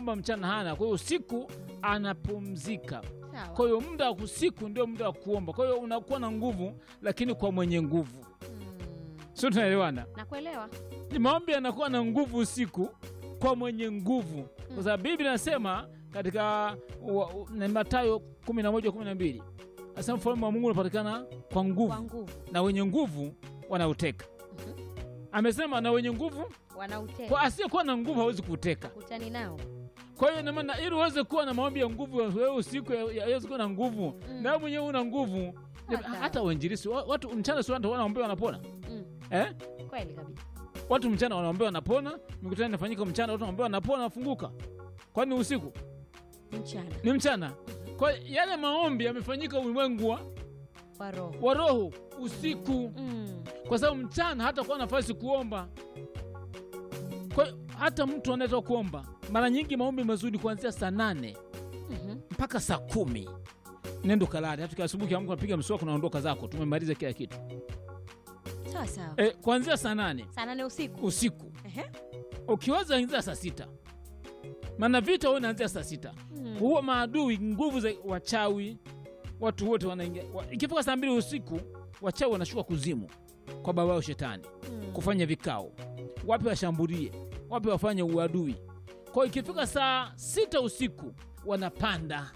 kwamba mchana hana, kwa hiyo usiku anapumzika. Sawa. Kwa hiyo muda wa usiku ndio muda wa kuomba. Kwa hiyo unakuwa na nguvu, lakini kwa mwenye nguvu, Mm. sio? Tunaelewana? Nakuelewa. Ni maombi yanakuwa na nguvu usiku kwa mwenye nguvu, kwa sababu Biblia inasema katika wa- u- na Mathayo 11 12 asema ufalme wa Mungu unapatikana kwa nguvu Kwa nguvu. na wenye nguvu wanauteka. Amesema na wenye nguvu, Wanauteka. kwa asiyekuwa na nguvu hawezi kuuteka. Kutani nao. Kwa hiyo ina maana ili uweze kuwa na maombi ya nguvu, wewe usiku ya- ya- yaweze kuwa na nguvu Mm. na wewe mwenyewe una nguvu. Hata. Hata wainjilisi wa- watu mchana, si watu wanaombea wanapona Mm. eh? Kweli kabisa. Watu mchana wanaombea wanapona, mikutano inafanyika mchana, watu wanaombea wanapona, wanafunguka. Kwani usiku Mchana. ni mchana? Kwa hiyo yale maombi yamefanyika ulimwengu wa, Kwa roho. wa roho usiku, Mm. kwa sababu mchana hata kuwa nafasi kuomba. Kwa hiyo hata mtu anayetoka kuomba, mara nyingi maombi mazuri kuanzia saa nane Mhm. mpaka saa kumi nendo kalale. Hata asubuhi kiamka unapiga mswaki unaondoka zako, tumemaliza kila kitu Sawa sawa. e, kuanzia saa nane Saa nane usiku. usiku Ehe. ukiweza anzia saa sita maana vita huwa inaanzia saa sita Mm. huwa maadui nguvu za wachawi watu wote wanaingia wa, ikifika saa mbili usiku wachawi wanashuka kuzimu kwa baba yao shetani Mm. kufanya vikao wapi washambulie wapi wafanye uadui kwa hiyo ikifika saa sita usiku wanapanda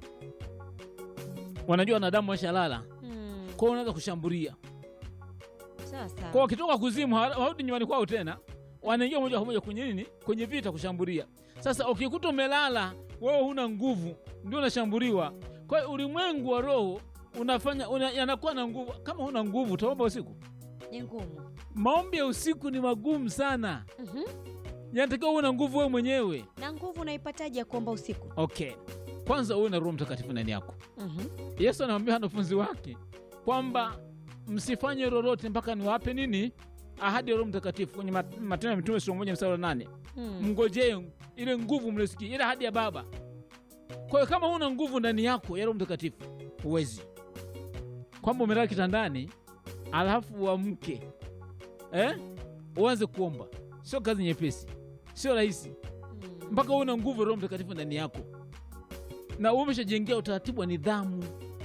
wanajua wanadamu washalala Mm. kwao wanaweza kushambulia Sawa sawa. kwa wakitoka kuzimu hawa- hawarudi nyumbani kwao tena wanaingia moja kwa moja kwenye nini kwenye vita kushambulia sasa ukikuta umelala wewe huna nguvu ndio unashambuliwa kwa hiyo ulimwengu wa roho unafanya una, yanakuwa na nguvu kama huna nguvu utaomba usiku Ni ngumu. maombi ya usiku ni magumu sana Mhm. yanatakiwa uwe na nguvu wewe mwenyewe Na nguvu unaipataje ya kuomba usiku? okay kwanza uwe na roho mtakatifu ndani yako Mhm. yesu anawambia wanafunzi wake kwamba msifanye lolote mpaka niwape nini ahadi ya roho mtakatifu kwenye Mat- matendo ya mitume sura moja mstari wa nane Mm. mngojee ile nguvu mliosikia ile ahadi ya baba kwa hiyo kama huna nguvu ndani yako ya roho mtakatifu huwezi kwamba umelala kitandani alafu uamke eh? uanze kuomba sio kazi nyepesi sio rahisi Mm. mpaka uwe na nguvu ya roho mtakatifu ndani yako na uwe umeshajengea utaratibu wa nidhamu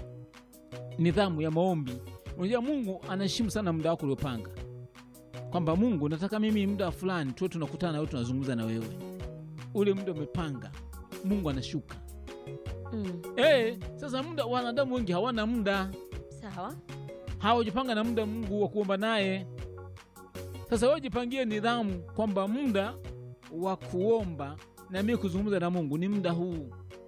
nidhamu ya maombi unajua mungu anaheshimu sana muda wako uliopanga kwamba mungu nataka mimi muda fulani tuwe tunakutana na wewe tunazungumza na wewe ule muda umepanga mungu anashuka Mm. hey, sasa muda wanadamu wengi hawana muda Sawa. hawajapanga na muda mungu wa kuomba naye sasa wewe jipangie nidhamu kwamba muda wa kuomba na mimi kuzungumza na mungu ni muda huu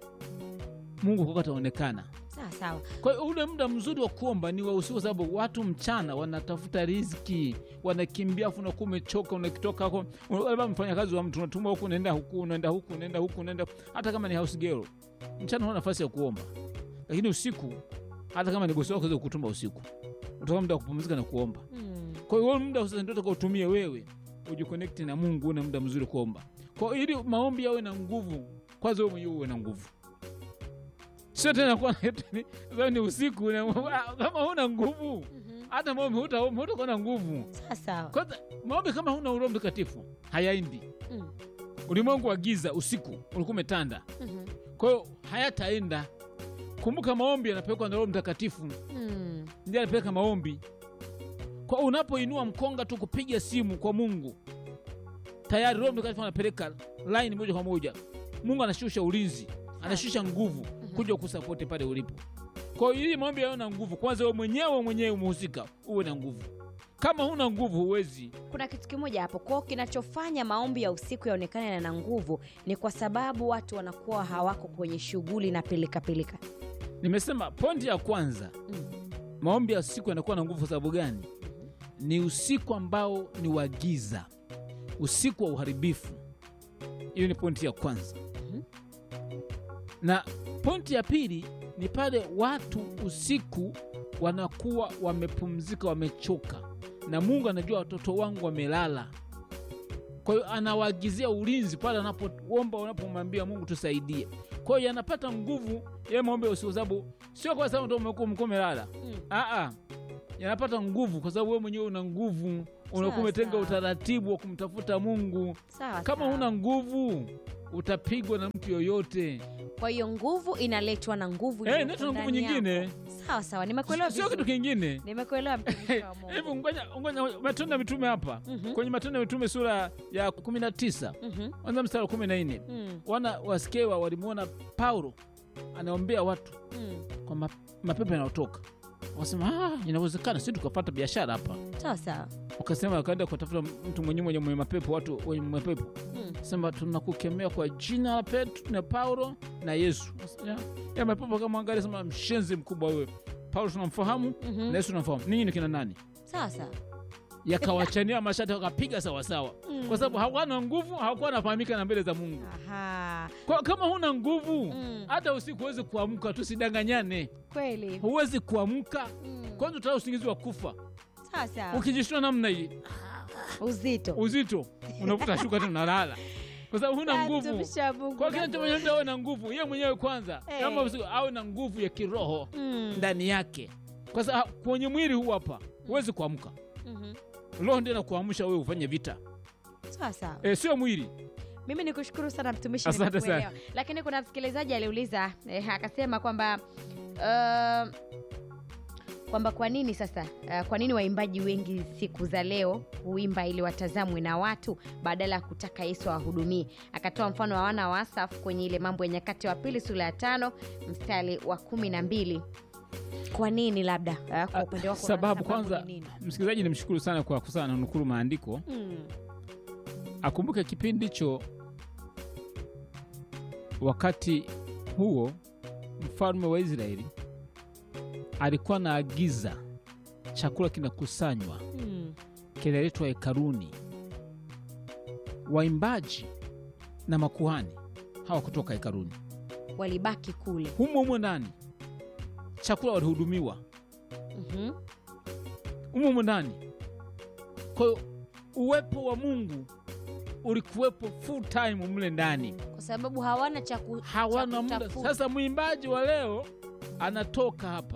mungu kwako ataonekana Sawa sawa. kwa hiyo ule muda mzuri wa kuomba ni wa usiku, kwa sababu watu mchana wanatafuta riziki, wanakimbia, afu unakuwa umechoka, unakitoka huko, labda mfanyakazi wa mtu unatuma huku, unaenda huku, unaenda huku, unaenda huku, unaenda hata kama ni house girl, mchana huna nafasi ya kuomba, lakini usiku, hata kama ni bosi wako aweza kukutuma usiku, utakuwa muda wa kupumzika na kuomba. Mm. Kwa hiyo huo muda sasa ndio utakaotumia wewe ujikonekti na Mungu, una muda mzuri kuomba. Kwa hiyo ili maombi yawe na nguvu, kwanza wewe mwenyewe uwe na nguvu, sio tena kuwa ni- sasa ni usiku na- kama huna nguvu Mhm. hata maombi hutaomba, hutakuwa na nguvu. Sawa sawa. Kwanza maombi kama huna Roho Mtakatifu hayaendi. Mm. Ulimwengu wa giza usiku ulikuwa umetanda, Mhm. kwa hiyo hayataenda. Kumbuka maombi yanapelekwa na Roho Mtakatifu, Mm. ndiye anapeleka maombi. Kwa unapoinua mkonga tu kupiga simu kwa Mungu, tayari Roho Mtakatifu anapeleka line moja kwa moja. Mungu anashusha ulinzi, anashusha nguvu kuja kusapoti pale ulipo. Kwa hiyo ili maombi yawe na nguvu, kwanza wewe mwenyewe mwenyewe umehusika, uwe na nguvu. Kama huna nguvu, huwezi. Kuna kitu kimoja hapo kwao, kinachofanya maombi ya usiku yaonekane yana nguvu ni kwa sababu watu wanakuwa hawako kwenye shughuli na pilika pilika. Nimesema pointi ya kwanza, Mm. maombi ya usiku yanakuwa na nguvu. Kwa sababu gani? Ni usiku ambao ni wa giza, usiku wa uharibifu. Hiyo ni pointi ya kwanza. Mhm. Na pointi ya pili ni pale watu usiku wanakuwa wamepumzika, wamechoka, na Mungu anajua watoto wangu wamelala. Kwa hiyo anawaagizia ulinzi pale anapoomba, unapomwambia Mungu tusaidie. Kwa hiyo yanapata nguvu ya maombi ya usiku, sababu sio kwa sababu ndio umekuwa mko umelala. Mm. Aa, yanapata nguvu kwa sababu wewe mwenyewe una nguvu, unakuwa Sawa, umetenga sawa. utaratibu wa kumtafuta Mungu. Sawa Kama sawa. huna nguvu, utapigwa na mtu yoyote. Kwa hiyo nguvu inaletwa na nguvu Eh, iliyopo inaitwa nguvu ndani yako. nyingine, Sawa sawa, nimekuelewa sio kitu vizuri. kingine. Nimekuelewa mtumishi wa Mungu. Hebu ngoja ngoja, Matendo ya Mitume hapa Mhm. kwenye Matendo ya Mitume sura ya 19 Mhm. kwanza mstari wa 14 Mm, wana waskewa walimwona Paulo anaombea watu mm. kwa ma, mapepo yanayotoka, wakasema ah, inawezekana si tukapata biashara hapa. Sawa sawa. Wakasema wakaenda kutafuta mtu mwenye mwenye mwenye mapepo, watu wenye mapepo Mm. sema tunakukemea kwa jina la Petro na Paulo na Yesu. Ya, ya mapepo kama angalia, sema mshenzi mkubwa wewe. Paulo tunamfahamu Mhm. na Yesu tunamfahamu, ninyi ni kina nani? Sawa sawa. Yakawachania mashati wakapiga sawasawa, Mm. kwa sababu hawana nguvu, hawakuwa wanafahamika na mbele za Mungu. Aha. Kwa kama huna nguvu Mm. hata usiku huwezi kuamka, tusidanganyane, Kweli. huwezi kuamka Mm. kwanza, utaa usingizi wa kufa. Sawa sawa. Ukijishtua namna hii Uzito. uzito, unavuta shuka tena unalala, kwa sababu huna nguvu. Mtumishi wa Mungu. Kwa kile mtu mtu awe na nguvu yeye mwenyewe kwanza, Eh. kama usiku awe na nguvu ya kiroho Mm. ndani yake, kwa sababu kwenye mwili huu hapa huwezi kuamka. Mhm. Roho ndio inakuamsha wewe ufanye vita, Sawa sawa. e, sio mwili. Mimi ni kushukuru sana mtumishi, Asante nimekuelewa. Lakini kuna msikilizaji aliuliza eh, akasema kwamba uh, kwamba kwa nini sasa uh, kwa nini waimbaji wengi siku za leo huimba ili watazamwe na watu badala ya kutaka Yesu awahudumie. Akatoa mfano wa wana wa Asaf kwenye ile Mambo ya Nyakati wa Pili sura ya tano mstari wa kumi na mbili. Kwa nini labda uh, kwa upande wako unaona Sababu kwanza, ni nini? msikilizaji nimshukuru sana kwa kusana na nukuru maandiko, Mm, akumbuke kipindi hicho, wakati huo mfalme wa Israeli alikuwa anaagiza chakula kinakusanywa mm, kinaletwa hekaluni. Waimbaji na makuhani hawakutoka hekaluni, walibaki kule. humo humo ndani chakula walihudumiwa Mhm. humo humo ndani. Kwa hiyo uwepo wa Mungu ulikuwepo full time mle ndani, Kwa sababu hawana cha ku- hawana cha muda. kutafuta. Sasa mwimbaji wa leo anatoka hapa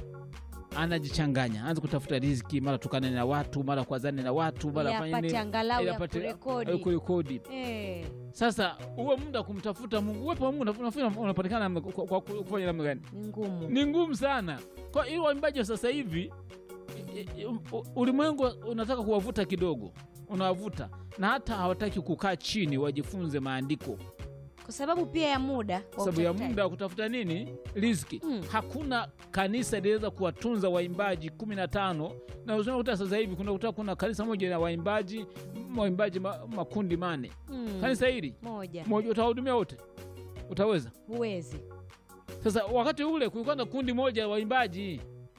anajichanganya, anaanza kutafuta riziki, mara tukane na watu, mara kwazane na watu, mara Ili afanye apate nini, angalau ili ya apate- kurekodi. kurekodi. Eh, Sasa huo muda wa kumtafuta Mungu, uwepo wa Mungu unafikiri unapatikana namna- kwa kwa kufanya namna gani? ni ngumu. Ni ngumu sana. Kwa hiyo waimbaji wa sasa hivi i- i- u- ulimwengu unataka kuwavuta kidogo, unawavuta na hata hawataki kukaa chini wajifunze maandiko Kwa sababu pia ya muda wa sababu ya utafutaji. muda wa kutafuta nini riziki. Mm. Hakuna kanisa linaweza kuwatunza waimbaji kumi na tano na unakuta sasa hivi kuna kuta kuna kanisa moja na waimbaji waimbaji ma, makundi mane. Mm, Kanisa hili moja moja utawahudumia wote? Utaweza? huwezi, Sasa wakati ule kulikuwa na kundi moja la waimbaji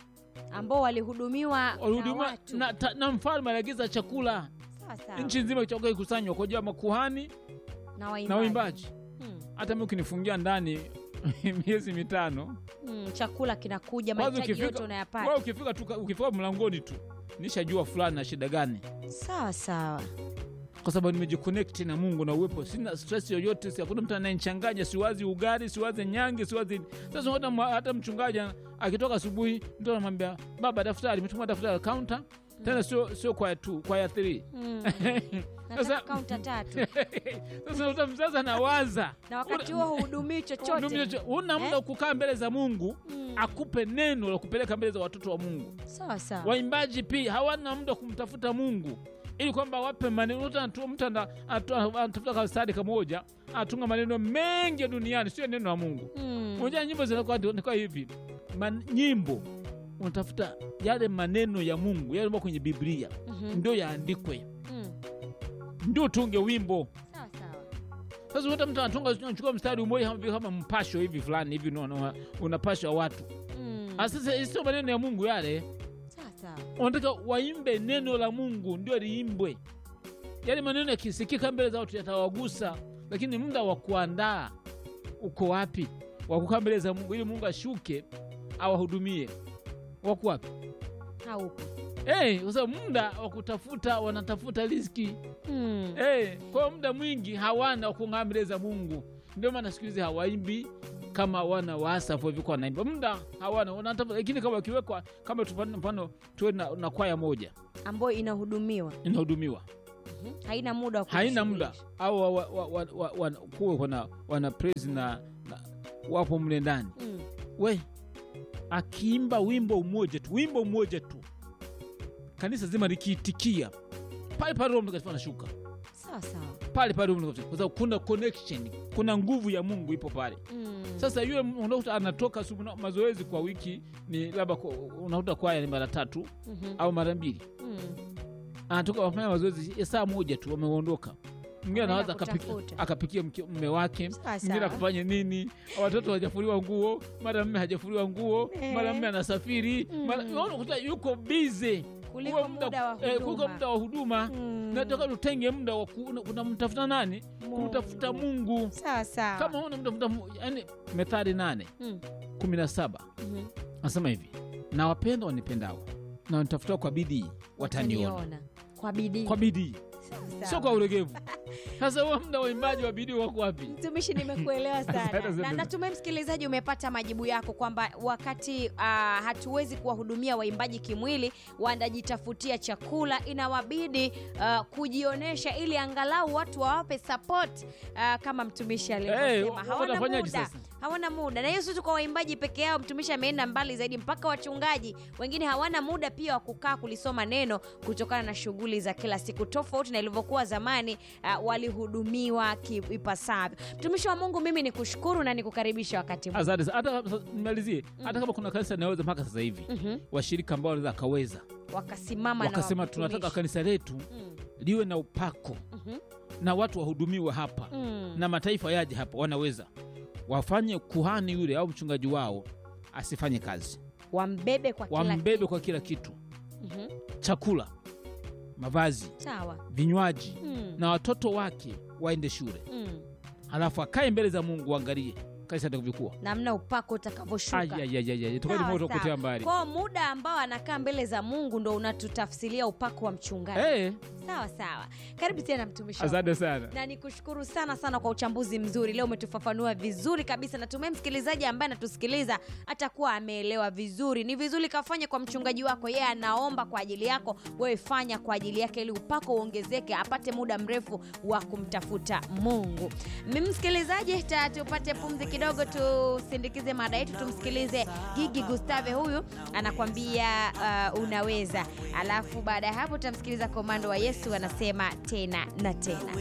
ambao walihudumiwa na walihudumiwa watu. na, ta- na mfalme aliagiza chakula Sawa sawa. nchi nzima chakula ikusanywa kwa ajili ya makuhani na waimbaji. na waimbaji. Mm, Hata mimi ukinifungia ndani miezi mitano, mm, chakula kinakuja, Kwanza mahitaji ukifika- yote wewe unayapata. ukifika tu ukifika mlangoni tu nishajua fulani na shida gani, Sawa sawa. kwa sababu nimejiconnect na Mungu na uwepo, sina stress yoyote, si hakuna mtu anayenichanganya, siwazi ugali, siwazi nyange, siwazi. Sasa hata, mwa- hata mchungaji ana- akitoka asubuhi, mtu anamwambia baba, daftari, umetuma daftari kaunta tena, sio sio kwaya tu, kwaya 3 Mm. Sasa- Nataka kaunta tatu Sasa uta mzazi anawaza na wakati huo hudumii chochote. Hudumia cho- huna muda wa kukaa mbele za Mungu Mm. akupe neno la kupeleka mbele za watoto wa Mungu. Sawa sawa. Waimbaji pia hawana muda wa kumtafuta Mungu ili kwamba wape maneno. Mtu anatu- mtu ana- anatu- anatafuta kasadi kamoja anatunga maneno mengi ya duniani, sio neno la Mungu. Mm. Unajua nyimbo zinakuwa zinakuwa hivi Man, nyimbo unatafuta yale maneno ya Mungu yale kwenye Biblia Mhm. ndio yaandikwe, Mm. ndio tunge wimbo. Sawa sawa. Sasa hata mtu anatunga anachukua mstari mmoja kama vile kama mpasho hivi fulani hivi unaona unapasha watu. Mm. Ah, Sasa sio maneno ya Mungu yale. Sawa sawa. Wanataka waimbe neno la Mungu ndio liimbwe. Yale maneno yakisikika mbele za watu yatawagusa, lakini muda wa kuandaa uko wapi? Wa kukaa mbele za Mungu ili Mungu ashuke awahudumie. Wako wapi? Haupo. Eh, kwa sababu muda wa kutafuta wanatafuta riziki. Mm. Eh, kwa muda mwingi hawana wa kung'aa mbele za Mungu. Ndio maana siku hizi hawaimbi kama wana wa Asafu hivi kwa wanaimba. Muda hawana, wanatafuta lakini kama wakiwekwa kama tupande mfano tuwe na, na kwaya moja ambayo inahudumiwa inahudumiwa. Mhm. haina muda wa haina muda kujishughulisha. au wa, wa, wa, wa, wa, wa, kuwe wana, wana praise na, na wapo mle ndani Mm. we akiimba wimbo umoja tu wimbo mmoja tu kanisa zima likiitikia pale pale Roho Mtakatifu anashuka sawa sawa pale pale Roho Mtakatifu, kwa sababu kuna connection, kuna nguvu ya Mungu ipo pale. Mm. Sasa yule unakuta anatoka asubuhi na- mazoezi kwa wiki ni labda kwa- unakuta kwaya ni mara tatu Mhm. au mara mbili, Mm. anatoka wafanya mazoezi ya saa moja tu, wameondoka. Mwingine Wameenda anaweza akapiki- kutafuta. akapikia mke- mme wake, Sawa, mwingine sawa. akafanya nini, watoto hawajafuliwa nguo, mara mme hajafuliwa nguo, Eh. mara mme anasafiri, mara Mm. unaona kuta yuko bize kuliko muda wa kuliko huduma. muda wa huduma. Mm. Nataka tutenge muda wa ku- kunamtafuta nani? Kumtafuta Mungu. sawa sawa Kama una mtafuta Mungu, yani Methali nane Mm. kumi na saba Mhm. anasema hivi, na wapenda wanipendao na wanitafuta kwa bidii wataniona. Wataniona. kwa bidii Kwa bidii, Sawa, sawa. sio kwa ulegevu. Sasa huo muda wa uimbaji wa bidii wako wapi? mtumishi nimekuelewa sana Asante na sana. natumai msikilizaji umepata majibu yako kwamba wakati uh, hatuwezi kuwahudumia waimbaji kimwili wanajitafutia chakula inawabidi uh, kujionyesha ili angalau watu wawape support uh, kama mtumishi alivyosema Eh, hawana watafanyaje muda sasa? hawana muda na hiyo sio tu kwa waimbaji peke yao mtumishi ameenda mbali zaidi mpaka wachungaji wengine hawana muda pia wa kukaa kulisoma neno kutokana na shughuli za kila siku tofauti na ilivyokuwa zamani uh, walihudumiwa ki- ipasavyo mtumishi wa mungu mimi ni kushukuru na nikukaribisha wakati huu Asante sana. Hata sasa nimalizie, hata kama kuna kanisa linaweza mpaka sasa hivi Mhm. washirika ambao wanaweza akaweza wakasimama na wakasema watumishi. tunataka kanisa letu Mm, liwe na upako mhm, na watu wahudumiwe hapa mm. na mataifa yaje hapa, wanaweza wafanye kuhani yule au mchungaji wao asifanye kazi, wambebe kwa kila wambebe kitu. kwa kila kitu, Mhm. chakula, mavazi, sawa vinywaji Mm, na watoto wake waende shule, mm. halafu akae mbele za Mungu, uangalie kanisa litakavyokuwa. namna upako utakavyoshuka tukani Sawa, moto sawa. kutea mbali. kwao muda ambao anakaa mbele za mungu ndo unatutafsiria upako wa mchungaji Eh, sawa sawa karibu tena mtumishi wa asante sana. na nikushukuru sana sana kwa uchambuzi mzuri leo umetufafanua vizuri kabisa natumai msikilizaji ambaye anatusikiliza atakuwa ameelewa vizuri ni vizuri kafanye kwa mchungaji wako yeye anaomba kwa ajili yako wewe fanya kwa ajili yake ili upako uongezeke apate muda mrefu wa kumtafuta mungu mimi msikilizaji ta- tupate pumzi kidogo tusindikize mada yetu tumsikilize gigi gustave huyu anakwambia uh, unaweza alafu baada ya hapo tutamsikiliza komando wa yesu anasema tena na tena